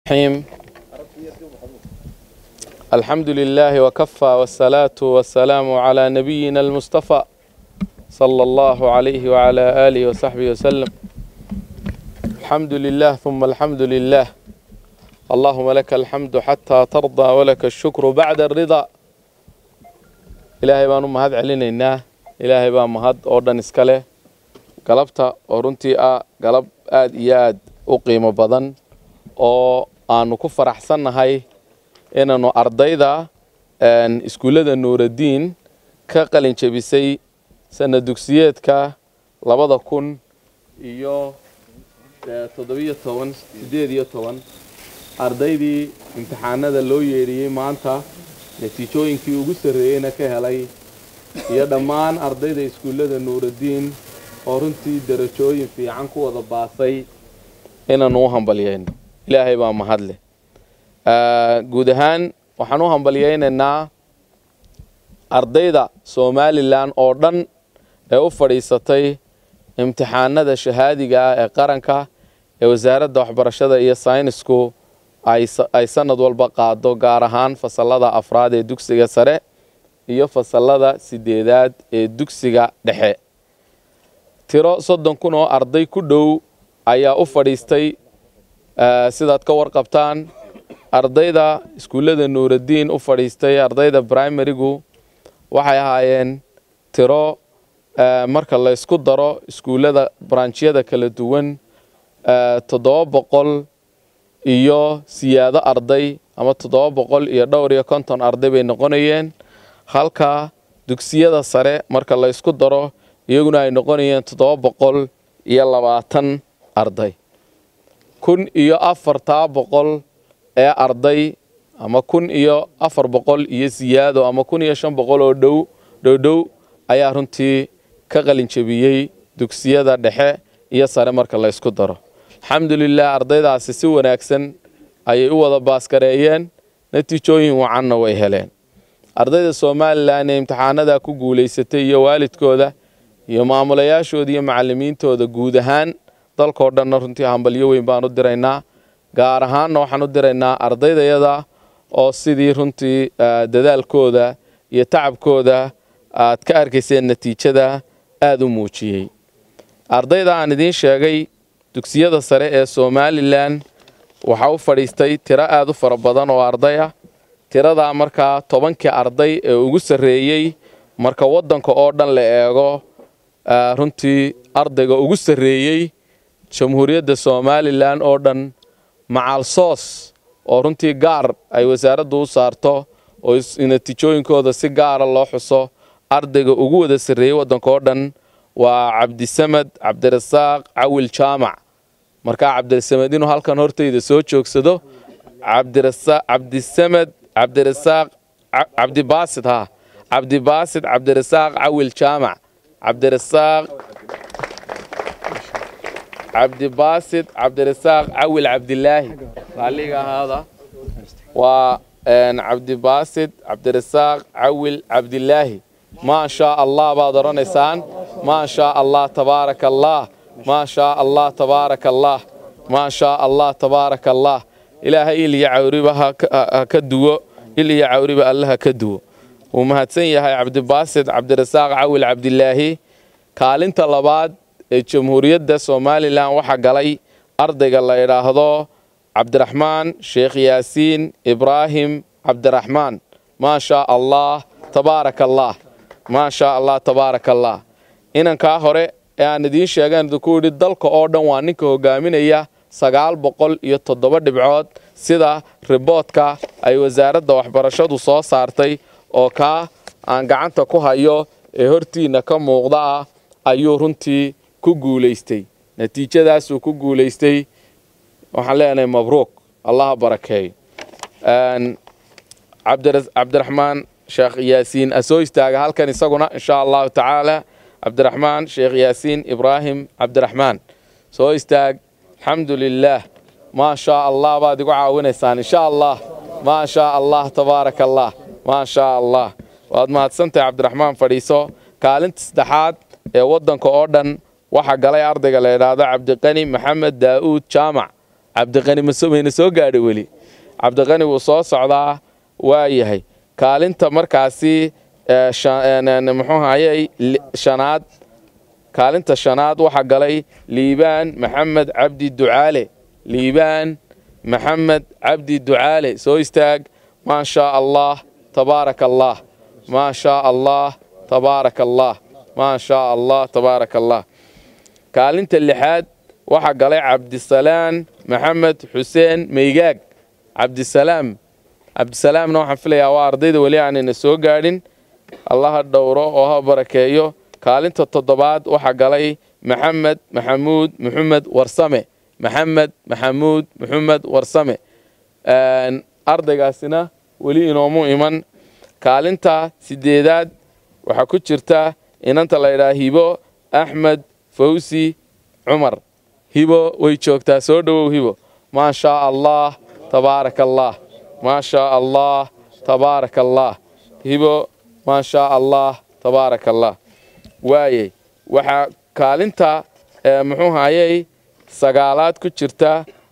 الرحيم الحمد لله وكفى والصلاة والسلام على نبينا المصطفى صلى الله عليه وعلى آله وصحبه وسلم الحمد لله ثم الحمد لله اللهم لك الحمد حتى ترضى ولك الشكر بعد الرضا ilaahay baan u mahad celinaynaa ilaahay baa mahad oo dhan iska leh galabta oo runtii ah galab aad iyo aad u qiimo badan oo aanu ku faraxsannahay inaannu ardayda iskuullada nuuraddiin ka qalin jebisay sana dugsiyeedka labada kun iyo toddobiyo toban siddeed iyo toban ardaydii imtixaanada loo yeedhiyey maanta natiijooyinkii ugu sarreeyeyna ka helay iyo dhammaan ardayda iskuullada nuuraddiin oo runtii darajooyin fiican ku wada baasay inaannu u hambalyayno ilaahay baa mahadleh guud ahaan waxaan u hambalyaynaynaa ardayda somalilan oo dhan ee u fadhiisatay imtixaanada shahaadiga ah ee qaranka ee wasaaradda waxbarashada iyo saynisku ay sanad walba qaado gaar ahaan fasallada afraad ee dugsiga sare iyo fasallada sideedaad ee dugsiga dhexe tiro soddon kun oo arday ku dhow ayaa u fadhiistay sidaad ka warqabtaan ardayda iskuullada nuuraddiin u fadhiistay ardayda brimarigu waxay ahaayeen tiro marka la ysku daro iskuullada branjyada kala duwan toddoba boqol iyo siyaado arday ama toddoba boqol iyo dhowr iyo konton arday bay noqonayeen halka dugsiyada sare marka la ysku daro iyaguna ay noqonayeen toddoba boqol iyo labaatan arday kun iyo afartaa boqol ee arday ama kun iyo afar boqol iyo siyaado ama kun iyo shan boqol oo dhow dhowdhow ayaa runtii ka qalinjebiyey dugsiyada dhexe iyo sare marka la ysku daro alxamdulilah ardaydaasi si wanaagsan ayay u wada baaskareeyeen natiijooyin wacanna way heleen ardayda somalilan ee imtixaanada ku guulaysatay iyo waalidkooda iyo maamulayaashooda iyo macalimiintooda guud ahaan dalkao dhanna runtii hambalyo weyn baan u diraynaa gaar ahaanna waxaan u diraynaa ardaydayada oo sidii runtii dadaalkooda iyo tacabkooda aad ka arkayseen natiijada aada u muujiyey ardayda aan idiin sheegay dugsiyada sare ee somalilan waxaa u fadhiistay tiro aada u fara badan oo arday ah tiradaa markaa tobankii arday ee ugu sarreeyey marka waddanka oo dhan la eego runtii ardayga ugu sarreeyey jamhuuriyadda somalilan oo dhan macaalsoos oo runtii gaar ay wasaaraddu u saarto oo natiijooyinkooda si gaara loo xuso ardayga ugu wada sarreeyey waddanka oo dhan waa cabdisamed cabdirasaaq cawil jaamac markaa cabdirasamed inuu halkan hortayda soo joogsado cabdisamed cabdirasaaq cabdibaasid ha cabdibaasid cabdirasaaq cawil jaamac cabdirasaaq cabdibaasid cabdirasaaq cawil cabdilaahi raalliga ahaada waa cabdibaasid cabdirasaaq cawil cabdilaahi maa shaa allah baad odhanaysaan maa shaa allah tabaaraka allah maa shaa allah tabaaraka allah maa shaa allah tabaaraka allah ilaahay il iyo cawriba ha ka duwo il iyo cawriba alle ha ka duwo wuu mahadsan yahay cabdibaasid cabdirasaaq cawil cabdilaahi kaalinta labaad ee jamhuuriyadda somalilan waxaa galay ardayga la idhaahdo cabdiraxmaan sheekh yaasiin ibraahim cabdiraxmaan maa shaa allah tabaaraka allah maa shaa allah tabaaraka allah inankaa hore ee aan idiin sheegaan idinku yidhi dalka oo dhan waa ninka hogaaminaya sagaal boqol iyo toddoba dhibcood sida riboodka ay wasaaradda waxbarashadu soo saartay oo kaa aan gacanta ku hayo ee hortiinna ka muuqda ah ayuu runtii ku guulaystay natiijadaasuu ku guulaystay waxaan leenahay mabruuk allaha barakeeyo cabdiraxmaan sheekh yaasiin asoo istaaga halkan isaguna insha allahu tacaala cabdiraxmaan sheekh yaasiin ibraahim cabdiraxmaan soo istaag alxamdu lilaah maa shaa allah baad igu caawinaysaan insha allah maa shaa allah tabaaraka allah maa shaa allah waad mahadsantahay cabdiraxmaan fadhiiso kaalinta saddexaad ee waddanka oo dhan waxaa galay ardayga la idhaahdo cabdiqani maxamed daa'uud jaamac cabdiqani mamayna soo gaadhay weli cabdiqani wuu soo socdaa waa yahay kaalinta markaasi muxuu hayay shanaad kaalinta shanaad waxaa galay liibaan maxamed cabdi ducaale liibaan maxamed cabdi ducaale soo istaag maa shaa allah tabaaraka allah maa shaa allah tabaaraka allah maa shaa allah tabaaraka allah kaalinta lixaad waxaa galay cabdisalaan maxamed xuseen meygaag cabdisalaam cabdisalaamna waxaan filayaa waa ardayda weli aanayna soo gaadhin allaha dhowro oo ha barakeeyo kaalinta toddobaad waxaa galay maxamed maxamuud muxamed warsame maxamed maxamuud muxamed warsame ardaygaasina weli inoomu iman kaalinta sideedaad waxaa ku jirta inanta la ydhaha hibo axmed fawsi cumar hibo way joogtaa soo dhowow hibo maa shaa allah tabaaraka allah maa shaa allah tabaaraka allah hibo maa shaa allah tabaaraka allah waayey waxaa kaalinta muxuu hayay sagaalaad ku jirta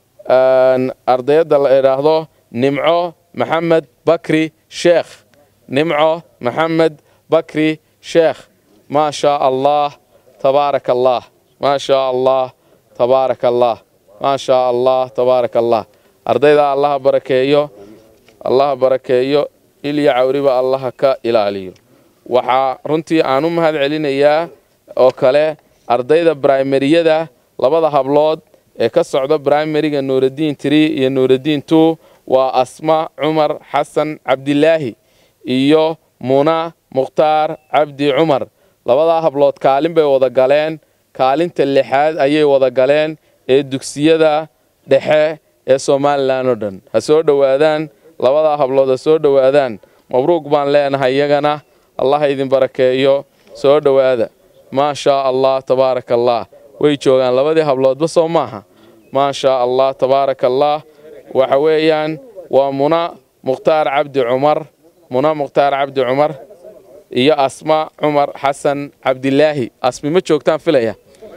ardayadda la idhaahdo nimco maxamed bakri sheekh nimco maxamed bakri sheekh maa shaa allah tabaaraka allah maa shaa allah tabaaraka allah maa shaa allah tabaaraka allah ardayda allaha barakeeyo allaha barakeeyo ilya cawriba allaha ka ilaaliyo waxaa runtii aan u mahad celinayaa oo kale ardayda brimariyada labada hablood ee ka socda brimariga nuuraddiin tree iyo nuuraddiin two waa asma cumar xasan cabdilaahi iyo muna mukhtaar cabdi cumar labadaa hablood kaalin bay wada galeen kaalinta lixaad ayay wada galeen ee dugsiyada dhexe ee somalilan oo dhan ha soo dhowaadaan labadaa hablood ha soo dhowaadaan mabruuq baan leenahay iyagana allah idin barakeeyo soo dhowaada maa shaa allah tabaaraka allah way joogaan labadii habloodba soo maaha maa shaa allah tabaaraka allah waxa weeyaan waa muna mukhtaar cabdi cumar muna mukhtaar cabdi cumar iyo asma cumar xasan cabdilaahi asmi ma joogtaan filaya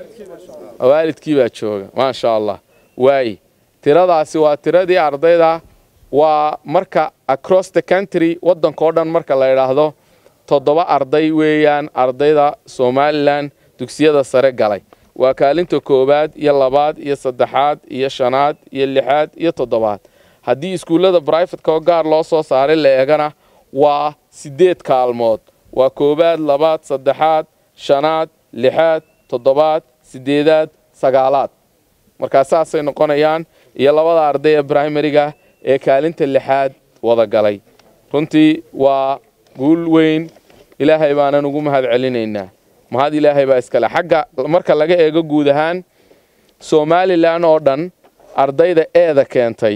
waalidkii baa jooga maa shaa allah waaye tiradaasi waa tiradii ardayda waa marka across the country waddankao dhan marka la idhaahdo toddoba arday weeyaan ardayda somalilan dugsiyada sare galay waa kaalinta koowaad iyo labaad iyo saddexaad iyo shanaad iyo lixaad iyo toddobaad haddii iskuullada brifatka oo gaar loo soo saaray la eegana waa siddeed kaalmood waa koowaad labaad saddexaad shanaad lixaad toddobaad siddeedaad sagaalaad markaa saasay noqonayaan iyo labada arday ee brimariga ee kaalinta lixaad wada galay runtii waa guul weyn ilaahay baanan ugu mahad celinaynaa mahad ilaahay baa iskale xagga marka laga eego guud ahaan somalilan oo dhan ardayda eeda keentay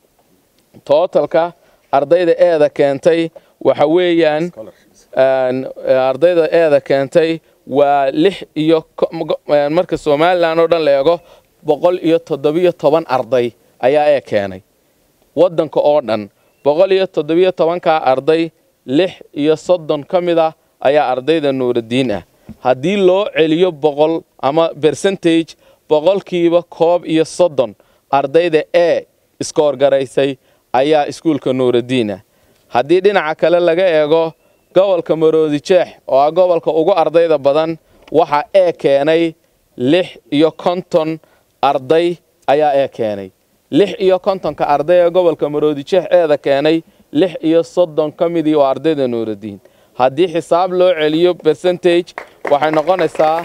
tootalka ardayda eeda keentay waxa weeyaan ardayda eeda keentay waa lix iyo marka somalilan oo dhan la eego boqol iyo toddobiyo toban arday ayaa ee keenay waddanka oo dhan boqol iyo toddobiyo tobankaa arday lix iyo soddon ka mid ah ayaa ardayda nuuraddiin ah haddii loo celiyo boqol ama bercentage boqolkiiba koob iyo soddon ardayda ee iskoorgaraysay ayaa iskuulka nuuraddiin ah haddii dhinaca kale laga eego gobolka maroodi jeex oo ah gobolka ugu ardayda badan waxaa ee keenay lix iyo konton arday ayaa ee keenay lix iyo kontonka arday ee gobolka maroodi jeex eeda keenay lix iyo soddon ka midii waa ardayda nuuraddiin haddii xisaab loo celiyo bercentage waxay noqonaysaa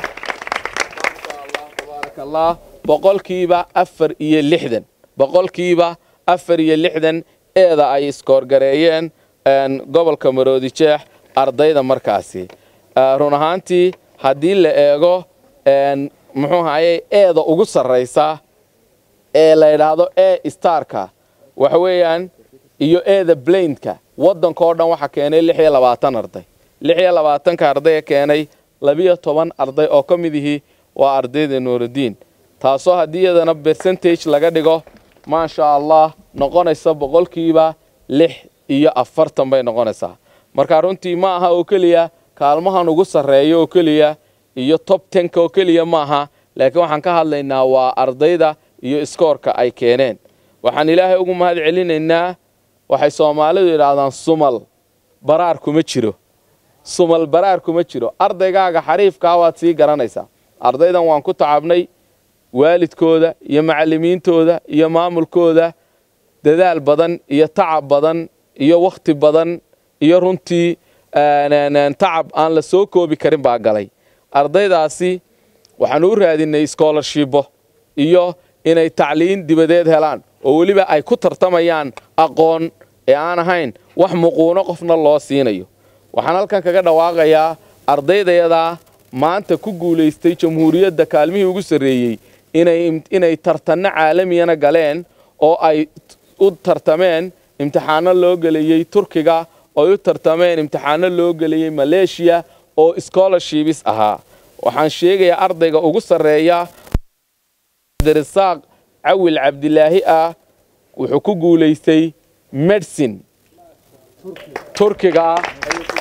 allah boqolkiiba afar iyo lixdan boqolkiiba afar iyo lixdan eeda ay iskoorgareeyeen gobolka maroodi jeex ardayda markaasi run ahaantii haddii la eego muxuu haye eeda ugu sarraysa ee la yidhaahdo e starka waxa weeyaan iyo eeda blainka waddanka oo dhan waxaa keenay lix iyo labaatan arday lix iyo labaatanka ardaya keenay labiyo toban arday oo ka mid ihii waa ardayda nuuraddiin taasoo haddii iyadana bercentage laga dhigo maasha allah noqonaysa boqolkiiba lix iyo afartan bay noqonaysaa marka runtii ma aha oo keliya kaalmahan ugu sarreeya oo keliya iyo tob tenka oo keliya ma aha laakiin waxaan ka hadlaynaa waa ardayda iyo iskoorka ay keeneen waxaan ilaahay ugu mahad celinaynaa waxay soomaalidu yidhaahdaan sumal baraar kuma jiro sumal baraar kuma jiro ardaygaaga xariifkaa waad sii garanaysaa ardaydan waan ku tacabnay waalidkooda iyo macallimiintooda iyo maamulkooda dadaal badan iyo tacab badan iyo wakhti badan iyo runtii tacab aan la soo koobi karin baa galay ardaydaasi waxaanu u raadinay schoolarshibbo iyo inay tacliin dibadeed helaan oo weliba ay ku tartamayaan aqoon ee aan ahayn wax muquuno qofna loo siinayo waxaan halkan kaga dhawaaqayaa ardaydayadaa maanta ku guulaystay jamhuuriyadda kaalmihii ugu sarreeyey inay tartanno caalamiyana galeen oo ay u tartameen imtixaano loo gelayey turkiga ooy u tartameen imtixaano loo gelayey maleeshiya oo scholarshibis ahaa waxaan sheegayaa ardayga ugu sarreeya abdirasaaq cawil cabdilaahi ah wuxuu ku guulaystay medicine turkiga ah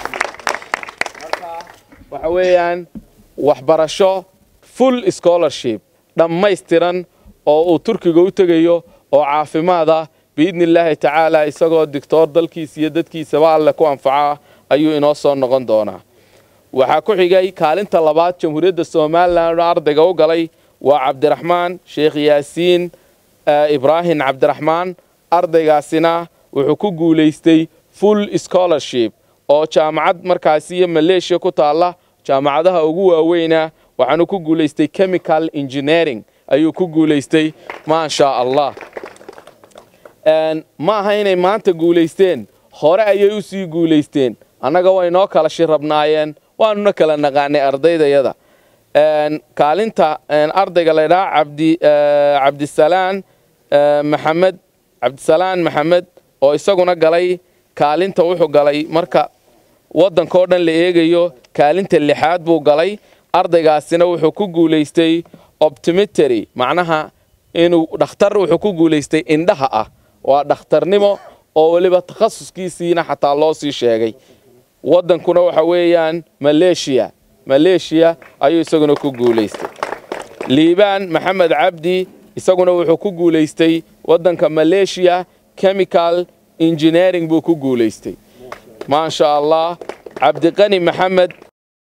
waxa weeyaan waxbarasho full scholarship dhammaystiran oo uu turkiga u tegayo oo caafimaad ah biidni illaahi tacaala isagoo digtoor dalkiisa iyo dadkiisaba alle ku anfaca ayuu inoo soo noqon doonaa waxaa ku xigay kaalinta labaad jamhuuriyadda somalilan oo ardayga u galay waa cabdiraxmaan sheekh yaasiin ibraahim cabdiraxmaan ardaygaasina wuxuu ku guulaystay full scholarship oo jaamacad markaasi iyo maleeshiya ku taalla jaamacadaha ugu waaweyna waxaanu ku guulaystay chemical engineering ayuu ku guulaystay maasha allah ma aha inay maanta guulaysteen hore ayay u sii guulaysteen annaga way noo kala shirabnaayeen waanuna kala naqaanay ardaydayada kaalinta ardayga laydhaha cabdi cabdisalaan maxamed cabdisalaan maxamed oo isaguna galay kaalinta wuxuu galay marka waddankao dhan la eegayo kaalinta lixaad buu galay ardaygaasina wuxuu ku guulaystay optimitary macnaha inuu dhakhtar wuxuu ku guulaystay indhaha ah waa dhakhtarnimo oo weliba takhasuskiisiina xataa loo sii sheegay waddankuna waxa weeyaan maleeshiya maleeshiya ayuu isaguna ku guulaystay liibaan maxamed cabdi isaguna wuxuu ku guulaystay waddanka maleeshiya chemical engineering buu ku guulaystay maasha allah cabdiqani maxamed